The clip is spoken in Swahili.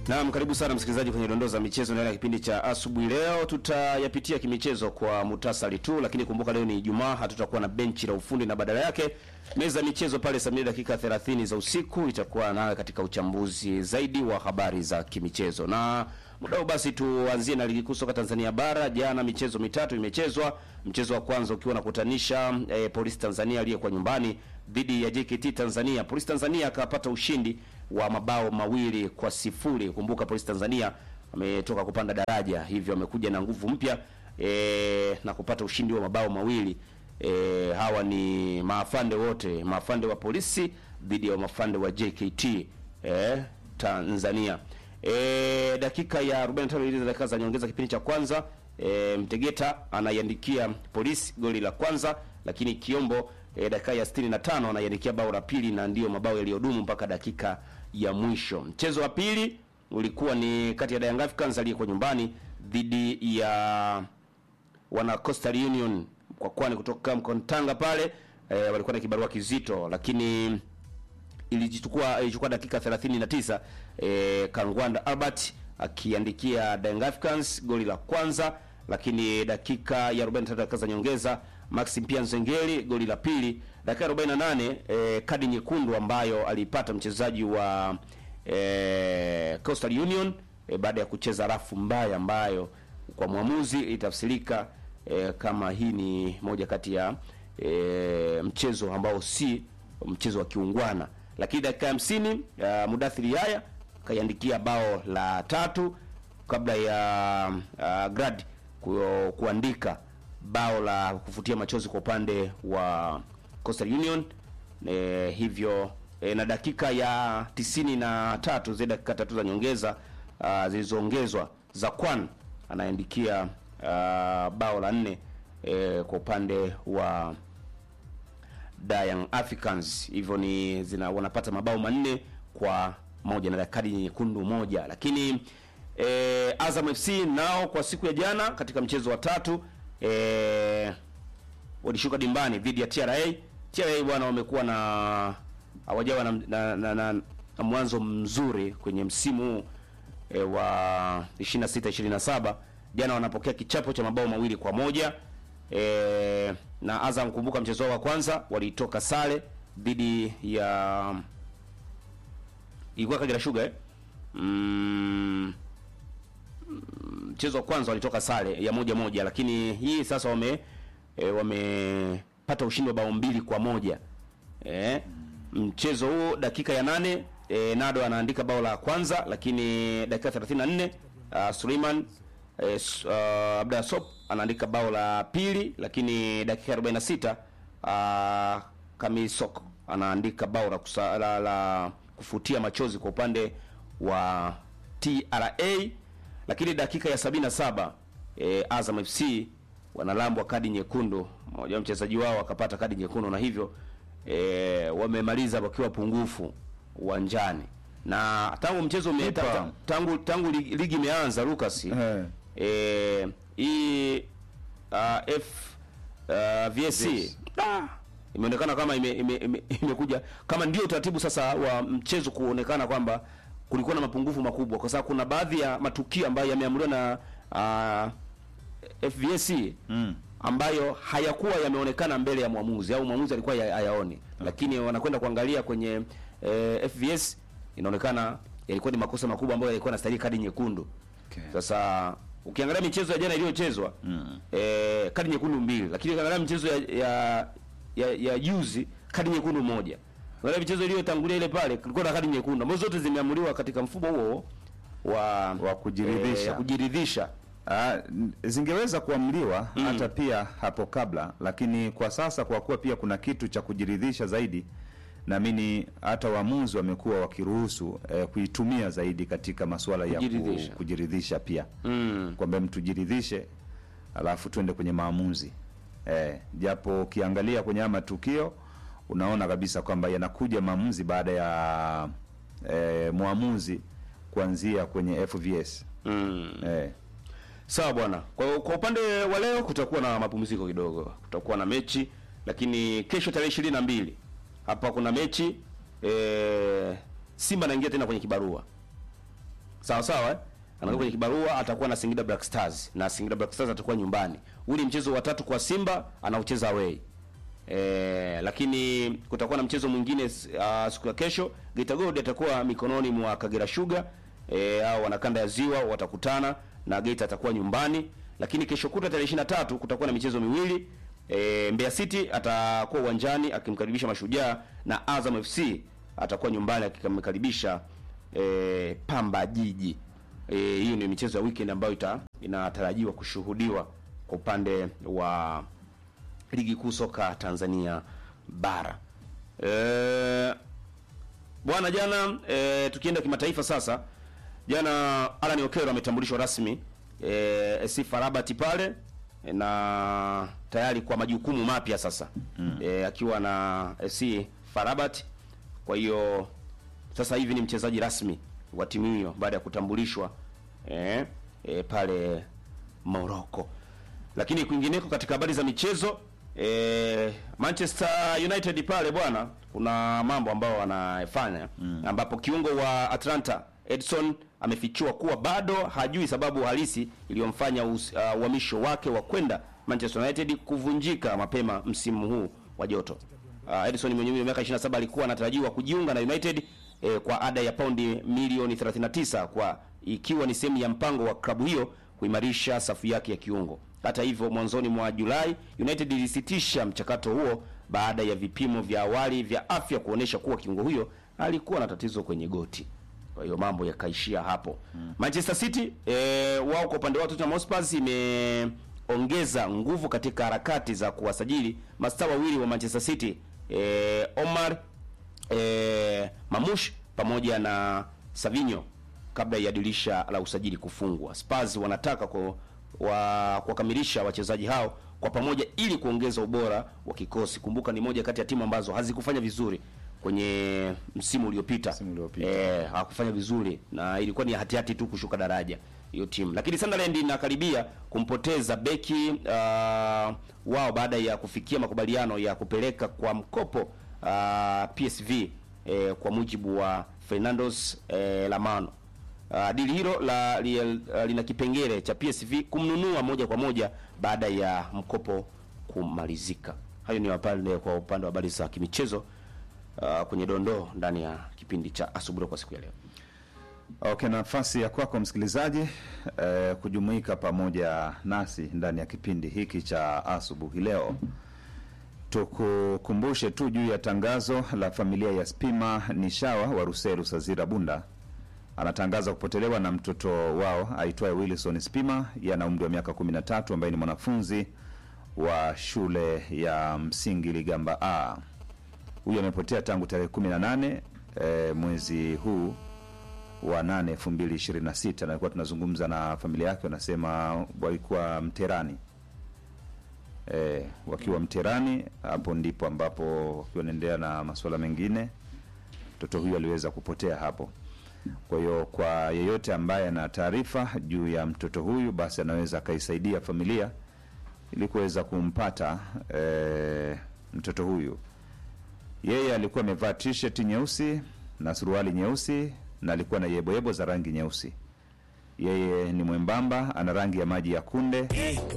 Naam, karibu sana msikilizaji kwenye dondoo za michezo ndani ya kipindi cha asubuhi. Leo tutayapitia kimichezo kwa mutasari tu, lakini kumbuka leo ni Ijumaa, hatutakuwa na benchi la ufundi na badala yake meza ya michezo pale saa mbili dakika 30 za usiku itakuwa nawe katika uchambuzi zaidi wa habari za kimichezo. Na muda huu basi tuanzie na ligi kuu soka Tanzania bara. Jana michezo mitatu imechezwa, mchezo wa kwanza ukiwa unakutanisha eh, Polisi Tanzania aliyekuwa nyumbani dhidi ya JKT Tanzania. Polisi Tanzania akapata ushindi wa mabao mawili kwa sifuri. Kumbuka Polisi Tanzania ametoka kupanda daraja, hivyo amekuja na nguvu mpya e, na kupata ushindi wa mabao mawili. E, hawa ni maafande wote, maafande wa polisi dhidi ya maafande wa JKT e, Tanzania. E, dakika ya 45 ile dakika za nyongeza kipindi cha kwanza e, Mtegeta anaiandikia polisi goli la kwanza, lakini Kiombo e, dakika ya 65 anaiandikia bao la pili na ndiyo mabao yaliyodumu mpaka dakika ya mwisho. Mchezo wa pili ulikuwa ni kati ya Young Africans aliyekuwa nyumbani dhidi ya wana Coastal Union kwa kwani kutoka Mkontanga pale e, walikuwa na kibarua kizito, lakini ilichukua ilichukua dakika 39 e, Kangwanda Albert akiandikia Young Africans goli la kwanza, lakini dakika ya 43 dakika za nyongeza Maxim Pia Nzengeli goli la pili. Dakika 48 e, kadi nyekundu ambayo alipata mchezaji wa e, Coastal Union e, baada ya kucheza rafu mbaya ambayo kwa mwamuzi itafsirika e, kama hii ni moja kati ya e, mchezo ambao si mchezo wa kiungwana. Lakini dakika ya 50 ya Mudathiri Yaya kaiandikia bao la tatu kabla ya uh, Grad ku, kuandika bao la kufutia machozi kwa upande wa Coastal Union e, hivyo e, na dakika ya tisini na tatu zile dakika tatu za nyongeza uh, zilizoongezwa za Kwan anaandikia uh, bao la nne e, kwa upande wa Young Africans, hivyo ni zina wanapata mabao manne kwa moja na kadi nyekundu moja, lakini e, Azam FC nao kwa siku ya jana katika mchezo wa tatu e, walishuka dimbani dhidi ya TRA. TRA bwana wamekuwa na hawajawa na, na, na, na, na mwanzo mzuri kwenye msimu huu e, wa 26 27. Jana wanapokea kichapo cha mabao mawili kwa moja e, na Azam, kumbuka mchezo wao wa kwanza walitoka sare dhidi ya ilikuwa Kagera Sugar eh? mm, mchezo wa kwanza walitoka sare ya moja moja, lakini hii sasa wame e, wamepata ushindi wa bao mbili kwa moja e, mchezo huo dakika ya nane e, Nado anaandika bao la kwanza, lakini dakika 34 uh, Suleiman e, uh, Abda Sop anaandika bao la pili, lakini dakika 46 uh, Kamisok anaandika bao la, kusa, la, la kufutia machozi kwa upande wa TRA lakini dakika ya 77 e, Azam FC wanalambwa kadi nyekundu, mmoja wa mchezaji wao akapata kadi nyekundu na hivyo e, wamemaliza wakiwa pungufu uwanjani, na tangu mchezo ume, ta, tangu tangu ligi imeanza Lucas Eh. e, hii uh, F uh, VSC Yes. ah, imeonekana kama ime, ime, ime, imekuja kama ndio utaratibu sasa wa mchezo kuonekana kwamba kulikuwa na mapungufu makubwa, kwa sababu kuna baadhi ya matukio ambayo yameamuliwa na uh, FVSC Mm. ambayo hayakuwa yameonekana mbele ya mwamuzi au mwamuzi alikuwa ya- hayaoni, lakini wanakwenda kuangalia kwenye eh, FVS inaonekana yalikuwa ni makosa makubwa ambayo yalikuwa yanastahili kadi nyekundu. Okay. Sasa ukiangalia michezo ya jana iliyochezwa Mm. eh, kadi nyekundu mbili, lakini ukiangalia michezo ya ya ya, ya juzi kadi nyekundu moja. Ukiangalia michezo iliyotangulia ile pale kulikuwa na kadi nyekundu ambazo zote zimeamuliwa katika mfumo huo wa Wa kujiridhisha. eh, ya kujiridhisha. Ah, n- zingeweza kuamliwa hata pia hapo kabla, lakini kwa sasa kwa kuwa pia kuna kitu cha kujiridhisha zaidi, naamini hata waamuzi wamekuwa wakiruhusu eh, kuitumia zaidi katika masuala ya Kujiridhisha. ku, kujiridhisha pia Mm. kwamba mtu jiridhishe, alafu tuende kwenye maamuzi eh, japo ukiangalia kwenye haya matukio unaona kabisa kwamba yanakuja maamuzi baada ya eh, mwamuzi kuanzia kwenye FVS Mm. eh, Sawa bwana. Kwa, kwa upande wa leo kutakuwa na mapumziko kidogo, kutakuwa na mechi, lakini kesho tarehe ishirini na mbili hapa kuna mechi e, Simba anaingia tena kwenye kibarua sawa sawa eh? anakuwa kwenye kibarua atakuwa na Singida Black Stars na Singida Black Stars atakuwa nyumbani. Uli mchezo wa tatu kwa Simba anaucheza away. E, lakini kutakuwa na mchezo mwingine uh, siku ya kesho Geita Gold atakuwa mikononi mwa Kagera Sugar e, au wanakanda ya Ziwa watakutana na Geita atakuwa nyumbani. Lakini kesho kuta tarehe 23 kutakuwa na michezo miwili e, Mbeya City atakuwa uwanjani akimkaribisha Mashujaa na Azam FC atakuwa nyumbani akimkaribisha e, Pamba Jiji. Eh, hiyo ni michezo ya weekend ambayo ita, inatarajiwa kushuhudiwa kwa upande wa ligi kuu soka Tanzania bara. E, bwana jana e, tukienda kimataifa sasa, jana Alan Okero ametambulishwa rasmi e, SC Farabat pale e, na tayari kwa majukumu mapya sasa mm. e, akiwa na SC Farabat. Kwa hiyo sasa hivi ni mchezaji rasmi wa timu hiyo baada ya kutambulishwa e, e, pale Morocco. Lakini kwingineko katika habari za michezo e, Manchester United pale bwana, kuna mambo ambayo wanafanya mm. ambapo kiungo wa Atlanta Edson amefichua kuwa bado hajui sababu halisi iliyomfanya uhamisho uh, wake wa kwenda Manchester United kuvunjika mapema msimu huu wa joto. Uh, Edson mwenye umri wa miaka 27 alikuwa anatarajiwa kujiunga na United eh, kwa ada ya paundi milioni 39 kwa ikiwa ni sehemu ya mpango wa klabu hiyo kuimarisha safu yake ya kiungo. Hata hivyo, mwanzoni mwa Julai United ilisitisha mchakato huo baada ya vipimo vya awali vya afya kuonesha kuwa kiungo huyo alikuwa na tatizo kwenye goti. Kwa hiyo mambo yakaishia hapo. Hmm. Manchester City eh, wao kwa upande wao Tottenham Hotspur imeongeza nguvu katika harakati za kuwasajili mastaa wawili wa Manchester City eh, Omar eh, Mamush pamoja na Savinho kabla ya dirisha la usajili kufungwa. Spurs wanataka kwa wa kuwakamilisha wachezaji hao kwa pamoja ili kuongeza ubora wa kikosi. Kumbuka ni moja kati ya timu ambazo hazikufanya vizuri kwenye msimu uliopita. Msimu uliopita. Eh, hawakufanya vizuri na ilikuwa ni hatihati tu kushuka daraja hiyo timu. Lakini Sunderland inakaribia kumpoteza beki uh, wao baada ya kufikia makubaliano ya kupeleka kwa mkopo uh, PSV eh, kwa mujibu wa Fernandos eh, Lamano. Uh, dili hilo la, li, uh, lina kipengele cha PSV kumnunua moja kwa moja baada ya mkopo kumalizika. Hayo ni wapande kwa upande wa habari za kimichezo uh, kwenye dondoo ndani ya kipindi cha asubuhi kwa siku ya leo. Okay, nafasi ya kwako msikilizaji eh, kujumuika pamoja nasi ndani ya kipindi hiki cha asubuhi leo. Tukukumbushe tu juu ya tangazo la familia ya Spima Nishawa wa Ruseru Sazira Bunda. Anatangaza kupotelewa na mtoto wao aitwaye Wilson Spima, yana umri wa miaka 13, ambaye ni mwanafunzi wa shule ya msingi Ligamba A. Huyu amepotea tangu tarehe 18 eh, mwezi huu wa 8 2026, na alikuwa tunazungumza na familia yake, wanasema walikuwa Mterani e, wakiwa Mterani. Hapo ndipo ambapo wakiwa wanaendelea na masuala mengine, mtoto huyu aliweza kupotea hapo. Kwa hiyo kwa yeyote ambaye ana taarifa juu ya mtoto huyu, basi anaweza akaisaidia familia ili kuweza kumpata e, mtoto huyu. Yeye alikuwa amevaa t-shirt nyeusi na suruali nyeusi na alikuwa na yeboyebo za rangi nyeusi. Yeye ni mwembamba, ana rangi ya maji ya kunde